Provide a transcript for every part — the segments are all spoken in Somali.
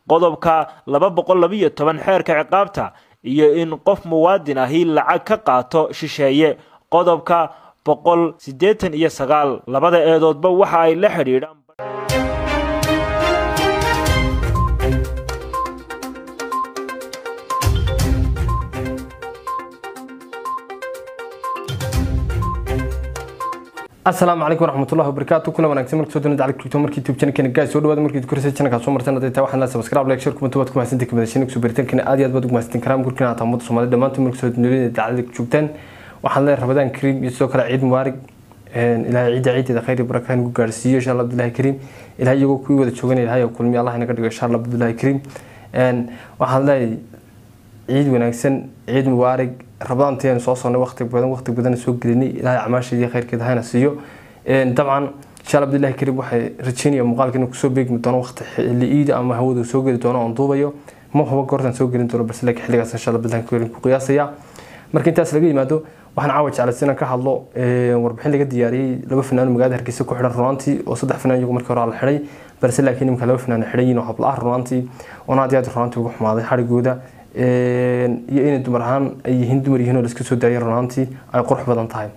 qodobka laba boqol labiyo toban xeerka ciqaabta iyo in qof muwaadin ahi lacag ka qaato shisheeye qodobka boqol siddeetan iyo sagaal labada eedoodba waxa ay la xidhiidhaan asalaamu calaykum waraxmatullahi wabarakaatu kula wanaagsan markii soo doonada cali kripto markii tube channelkeena gaas soo dhawaada markii koraysa channelka soo martan haday tahay waxaan la subscribe like share comment waad ku mahadsantahay kamida shinnig soo baritaankeena aad iyo aad baad ugu mahadsantiin karaa gurkina aad taamada soomaalida dhammaantood markii soo doonada dacalada joogtaan waxaan leeyahay rabadaan kariim iyo sidoo kale ciid mubaarig ilaahay ciidda ciideeda khayr iyo baraka nagu gaarsiiyo insha allah abdullahi kariim ilahay iyagoo kuwii wada joogan ilahay oo kulmiya allah inaga dhigo insha allah abdullahi kariim waxaan leeyahay ciid wanaagsan ciid mubaarig rabadaanteenu soo sonnay waqti badan waqti badan soo gelinay ilaahay camaasheedii khayrkeeda hayna siiyo dabcan insha allah abdullahi kariim waxay rajeynaya muuqaalka inuu kusoo beegmi doono waqti xilli iida ama hawada soo geli doono oon duubayo ma huba goortan soo gelin doono balse laakiin xilligaas insha allah abdullahi kariim ku qiyaasaya marka intaas laga yimaado waxaan caawa jeclaysan inaan ka hadlo warbixin laga diyaariyey laba fanaan magaalada hargeysa ku xidhan runaantii oo saddex fanaan iyagu markii hore la xidhay balse laakiin imika laba fanaan xidhan yihiin oo habla ah runaantii oona aad iyo aad runaantii uga xumaaday xadhigooda iyo inay dumar ahaan ay yihiin dumar yihiin oo la iska soo daayay runaantii ay qurux badan tahay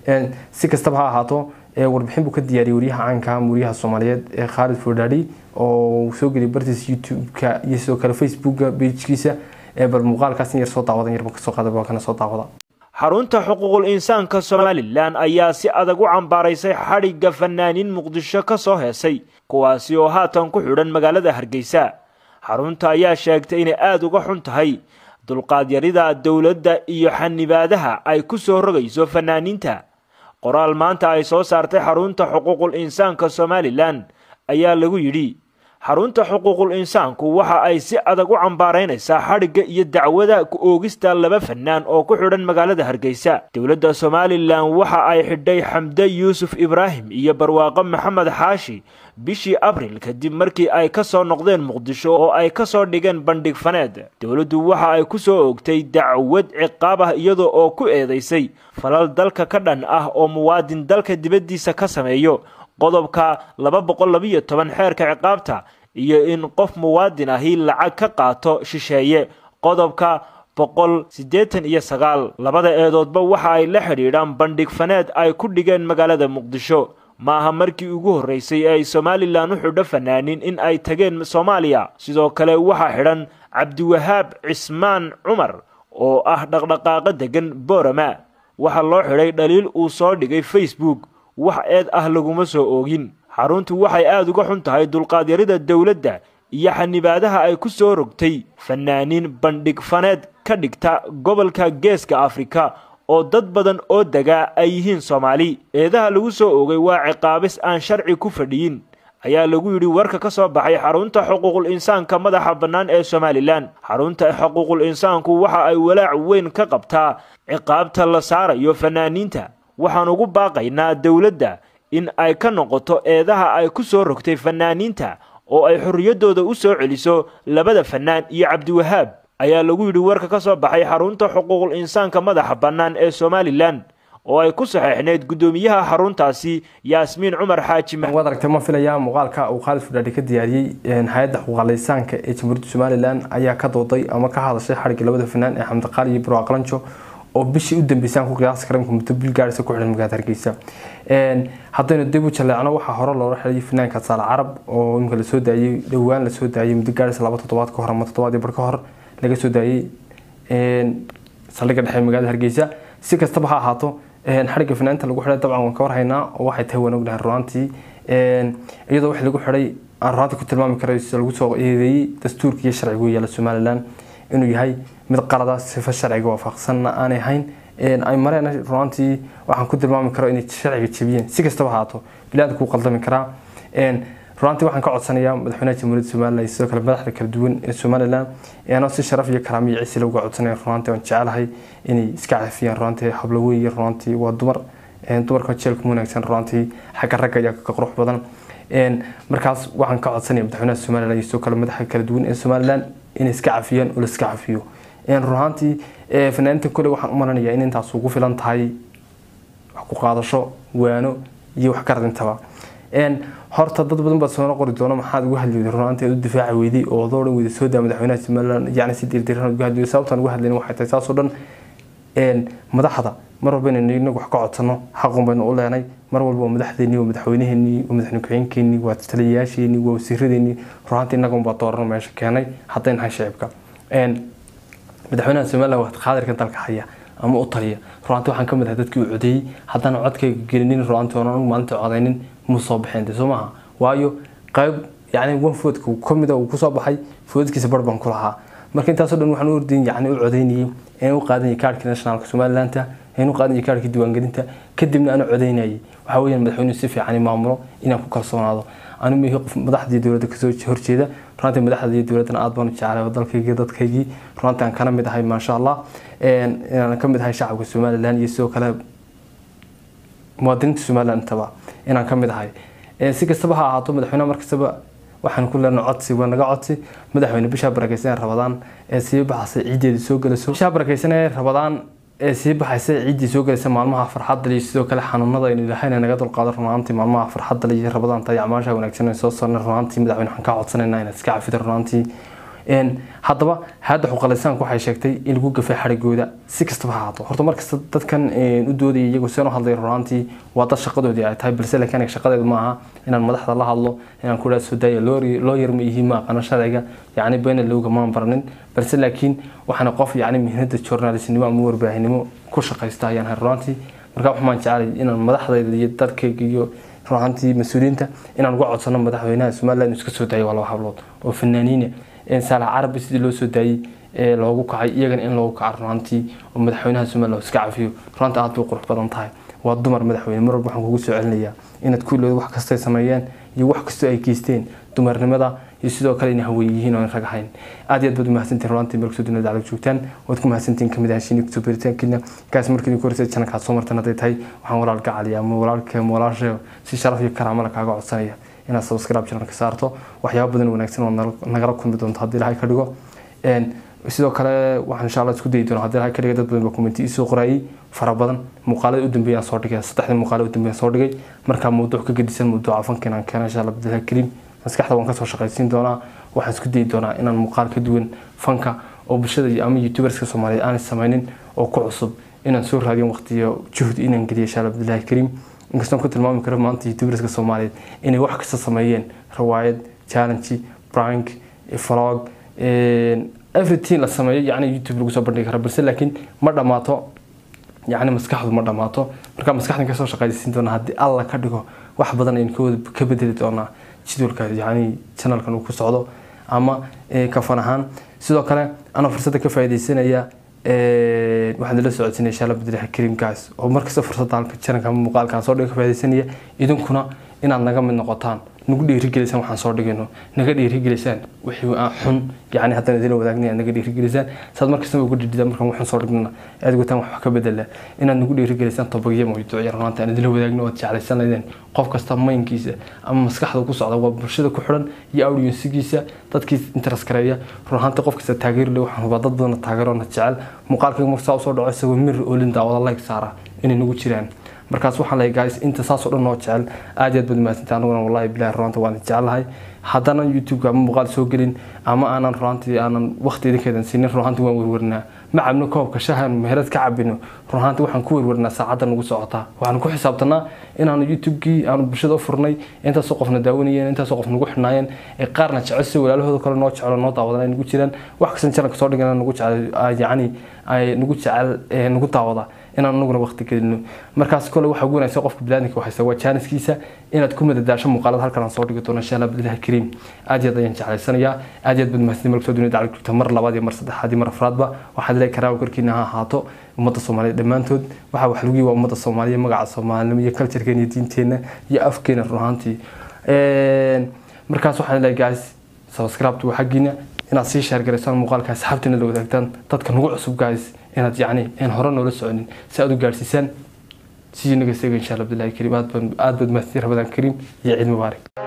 si kastaba ha ahaato warbixin buu ka diyaariyey wariyaha caanka wariyaha soomaaliyeed ee khaalid fordhadi oo soo geliyay bartiisa youtube-ka iyo sidoo kale facebooka bejkiisa bal muuqaalkaas in yar soo daawadan yarba kasoo qaada waa kana soo daawada xarunta xuquuqul insaanka somalilan ayaa si adag u cambaaraysay xadhigga fanaaniin muqdisho ka soo heesay kuwaasi oo haatan ku xidhan magaalada hargeysa xarunta ayaa sheegtay inay aada uga xun tahay dulqaadyarida dowladda iyo xanibaadaha ay ku soo rogayso fanaaniinta qoraal maanta ay soo saartay xarunta xuquuqul insaanka somalilan ayaa lagu yidhi xarunta xuquuqul insaanku waxa ay si adag u cambaaraynaysaa xadhigga iyo dacwada ku oogista laba fanaan oo ku xidhan magaalada hargeysa dowladda somalilan waxa ay xidhay xamde yuusuf ibraahim iyo barwaaqo maxamed xaashi bishii abril kadib markii ay ka soo noqdeen muqdisho oo ay ka soo dhigeen bandhig faneed dowladdu waxa ay ku soo oogtay dacwad ciqaab ah iyadoo oo ku eedaysay falal dalka ka dhan ah oo muwaadin dalka dibaddiisa ka sameeyo qodobka laba boqol labiyo toban xeerka ciqaabta iyo in qof muwaadin ahi lacag ka qaato shisheeye qodobka boqol siddeetan iyo sagaal labada eedoodba waxa ay la xidhiidhaan bandhig faneed ay ku dhigeen magaalada muqdisho maaha markii ugu horreysay ee ay somalilan u xidho fanaaniin in ay tageen soomaaliya sidoo kale waxaa xidhan cabdiwahaab cismaan cumar oo ah dhaqdhaqaaqa degan boorama waxaa loo xidhay dhaliil uu soo dhigay facebook wax eed ah laguma soo oogin xaruntu waxay aada uga xun tahay dulqaadyarida dowladda iyo xanibaadaha ay ku soo rogtay fanaaniin bandhig faneed ka dhigta gobolka geeska afrika oo dad badan oo degaa ay yihiin soomaali eedaha lagu soo oogay waa ciqaabis aan sharci ku fadhiyin ayaa lagu yidhi warka ka soo baxay xarunta xuquuqul insaanka madaxa bannaan ee somalilan xarunta xuquuqul insaanku waxa ay walaac weyn ka qabtaa ciqaabta la saarayo fanaaniinta waxaan ugu baaqaynaa dowladda in ay ka noqoto eedaha ay ku soo rogtay fanaaniinta oo ay xorriyaddooda u soo celiso labada fanaan iyo cabdiwahaab ayaa lagu yidhi warka ka soo baxay xarunta xuquuqul insaanka madaxa bannaan ee somalilan oo ay ku saxeexneyd guddoomiyaha xaruntaasi yaasmiin cumar xaaji waad aragtay ma filayaa muuqaalka uu khaalid fudhaadhi ka diyaariyey hay-adda xuquuqalaysaanka ee jamhuuriyadda somalilan ayaa ka dooday ama ka hadashay xadhigga labada fanaan ee xamdiqaali iyo barwaaqalanjo oo bishii u dambeysaan ku qiyaasi kara muddo bil gaarisa ku xidhan magaalada hargeysa haddaynu dib u jaleecno waxaa hore loola xidhay fanaanka saale carab oo imika lasoo daayey dhowaan lasoo daayey muddo gaarisa laba toddobaad ka hor ama toddobaad bar ka hor laga soo daayey saldhigga dhexe magaalada hargeysa si kastaba ha ahaato xadhigga fanaanta lagu xidhay dabcan waan ka warhaynaa oo waxay tahay waan ognahay runaantii iyadoo wax lagu xidhay aan runaantii ku tilmaami karay sida lagu soo eedeeyey dastuurka iyo sharcigu yaala somalilan inuu yahay mid qalada sifo sharciga waafaqsanna aanay ahayn ay mareen runaantii waxaan ku tilmaami karo inay sharciga jebiyeen si kastaba haato bilaadka kuu qaldami karaa runaantii waxaan ka codsanayaa madaxweynaha jamhuuriyadda somalilan sidoo kale madaxda kala duwan ee somalilan anoo si sharaf iyo karaamo iyo cisi looga codsanaya runaantii waan jecelahay inay iska cafiyaan runaantii hablo weeye runaantii waa dumar dumarka jeelka wanaagsan runaantii xagga ragga ayaa ka qurux badan markaas waxaan ka codsanaya madaxweynaha somalilan iyo sidoo kale madaxda kala duwan ee somalilan inay iska cafiyaan oo la iska cafiyo runaantii fanaaniinta kole waxaan u malanayaa in intaas ugu filan tahay wax ku qaadasho waano iyo wax ka radintaba horta dad badan baa soona qori doona maxaad uga hadli weyday runaanteed u difaaci weyday oo adoo dhan weyda soo daa madaxweynaha somaliland yacni si dirdiran uga hadli weyday sababtaan uga hadlayna waxay tahay saasoo dhan madaxda mar walba inaynu inagu wax ka codsano xaqun baynu u leenay mar walba waa madaxdeennii waa madaxweynaheenii waa madaxweyne ku-xigeenkeenii waa taliyayaasheenii waa wasiiradeenii runaantii innagun baa dooran meesha keenay hadday nahay shicibka madaxweynaha somaliland waa qaadirkan dalka haya ama u taliya runaantii waxaan ka mid ahay dadkii u codeeyey haddana codkayga gelinin runaantii oon anigu maalinta codaynin muu soo baxeen de soo maaha waayo qayb yacni wan foodka ka mida uu kusoo baxay foodkiisa bar baan ku lahaa marka intaasoo dhan waxaan u ordayn yacni u codaynayay inaan u qaadanayay kaarhkii nationalka somalilandta inaan u qaadanayay kaarhkii diiwaangelinta kadibna aan u codaynayay waxaa weeyaan madaxweynuhu si fiican maamulo inaan ku kalsoonaado anigu mihi qof madaxdii dowladda kasoo horjeeda runantii madaxda iyo dowladdana aad baan u jeclay dalkaygii dadkaygii runantii aan kana mid ahay maasha allah inaan ka mid ahay shacabka somaliland iyo sidoo kale muwaadiniinta somaliland intaba inaan ka mid ahay si kastaba ha ahaato madaxweynaha markastaba waxaan ku leenahay codsi waa naga codsi madaxweyne bishaa barakeysan ee rabadaan ee sii baxasay ciiddeeda soo gelayso bishaa barakeysan ee rabadaan ee sii baxaysa ciiddii soo gelaysa maalmaha farxadda iyo sidoo kale xanuunada aynu ilahayna naga dulqaado runaantii maalmaha farxadda iyo rabadaan tahay acmaasha wanaagsan ee soo sarnay runaantii madaxweyne waxaan kaa codsanayna inaad iska cafida runaantii haddaba hadda xuqalisaanku waxay sheegtay in lagu gafay xarigooda si kastaba ha ahaato horta markasta dadkan u doodaya iyagoo seen u hadlay runaantii waa dad shaqadoodii ay tahay balse laakiin aniga shaqadeedu maaha inaan madaxda la hadlo inaan ku dhaha soo daaya loo yar ma yihiin ma aqaano sharciga yacni beena lowga maan baranin balse laakiin waxaana qof yacni mihnada journalisnimo ama warbaahinimo ku shaqaysta ayaan hay runaantii marka waxaan jecelay inaan madaxdayda iyo dadkayga iyo runaantii mas-uuliyiinta inaan uga codsano madaxweynaha somaliland inuu iska soo daayo waa laba hablood oo fanaaniina saalax carabi sidii loo soo daayey ee loogu kacay iyagana in loogu kaco runaantii oo madaxweynaha somaliland iska cafiyo runaanta aad bay qurux badan tahay waa dumar madaxweyne mar walba waxaan kugu soo celinayaa inaad kuilooda wax kastay sameeyeen iyo wax kastoo ay geysteen dumarnimada iyo sidoo kale inay haween yihiin oo aan rag ahayn aad iyo aad baad umahadsantihin runaantii meel kusoo dunida daclag joogtaan waad ku mahadsantihin kamid ahashiini kusoo beritaankiina kaas markii idinku horeysay janalkaad soo martan hadday tahay waxaan walaalka caliya ama walaalka ama walaasha si sharaf iyo karaamala kaaga codsanaya inaad subscribe channelka saarto waxyaabo badan wanaagsan oo nagala kulmi doonto haddii ilahay ka dhigo sidoo kale waxaan insha allah isku dayi doona haddii ilahay ka dhiga dad badan baa commenti isoo qoraayay fara badan muuqaalada u dambeeyaan soo dhigay saddexdii muuqaala u dambeeyaan soo dhigay markaa mawduuc ka gedisan mawduuca fanka inaan keeno insha allah bidillah kariim maskaxda waan kasoo shaqaysiin doonaa waxaan isku dayi doonaa inaan muuqaal ka duwan fanka oo bulshada ama youtuberska soomaaliyeed aanay samaynin oo ku cusub inaan soo raadiyo waqtiyo juhd inaan geliyo insha allah bidillah kariim inkastoon ku tilmaami karo maanta youtuberska soomaaliyeed inay wax kasta sameeyeen riwaayad challenge prank vlog everything la sameeyo yacni youtube lagu soo bandhigi kara balse laakiin ma dhammaato yacni maskaxdu ma dhammaato marka maskaxdan kasoo shaqaysiin doona haddii alla ka dhigo wax badan aynu kawada ka bedeli doonaa jadwalka yacni channelkan uu ku socdo ama kafan ahaan sidoo kale anoo fursadda ka faaidaysanaya waxaan idila socodsiinaya insha allah badilaha kariimkaas oo markasta fursadda halka channelka ama muuqaalkan soo dhiga ka faaidaysanaya idinkuna inaad naga mid noqotaan nagu dhiirigelisaan waxaan soo dhigayno naga dhiirigelisaan wixii aan xun yacni haddaan idila wadaagna aad naga dhiirigelisaan saad markastaba ugu dhidhidaan markaan waxaan soo dhignana aad gutaan wax ka bedela inaad nagu dhiirigelisaan tobagyo mawduucya runaanta aan idila wadaagno ood jeclaysanadeen qof kasta maynkiisa ama maskaxda ku socda waa bulshada ku xidhan iyo audiensigiisa dadkii interes gareeya run ahaanta qof kasta taageeri le waxaan hubaa dad badana taageeroona jecel muuqaalkayga markasaa usoo dhaco isagoo mir oolin daawada like saara inay nagu jiraan markaas waxaan leeyahay guys inta saas oo dhan noo jecel aad iyo aad baad mahadsantahay aniguna wallahi bilahi runaanta waan jecelahay haddaanan youtube-ka ama muuqaal soo gelin ama aanan runaantii aanan waqti idinkeedan siinin runaantii waan werwernaa ma cabno koobka shahan meherad ka cabino runaantii waxaan ku werwernaa saacadda nagu socotaa waxaan ku xisaabtanaa inaanu youtube-kii aanu bulshada u furnay intaasoo qofna daawanayeen intaasoo qof nagu xidhnaayeen ee qaarna jecel si walaalahooda kale noo jecelo noo daawadan ay nagu jiraan wax kastan channelka soo dhigana nagu jecel yacni ay nagu jecel nagu daawada inaan anaguna waqti gelino markaas kole waxaa ugu wanaagsan qofka biniaadamka waxaysa waa jaaniskiisa inaad ku madadaasho muuqaalada halkan aan soo dhigi doono insha allah bidillahi kariim aad iyo aad ayaan jeclaysanayaa aad iyo aad baad mahadsanid marka soo dunida daclag joogta mar labaad iyo mar saddexaad iyo mar afraadba waxaad leeyahay karaawa korkiina ha ahaato ummadda soomaaliyeed dhammaantood waxaa wax lagu waa ummadda soomaaliya magaca soomaalinimo iyo culturekeena iyo diinteenna iyo afkeena run ahaantii markaas waxaan leeyahay guys subscribe waa xaggiina inaad sii sheergaraysaan muuqaalka asxaabtiina la wadaagtaan dadka nagu cusub guys inaad yacni aan hore noola soconin si aad u gaadhsiisaan sii naga seega insha allah bilahi kariim aad baad mahadsantiin rabadaan kariim iyo ciid mubaarak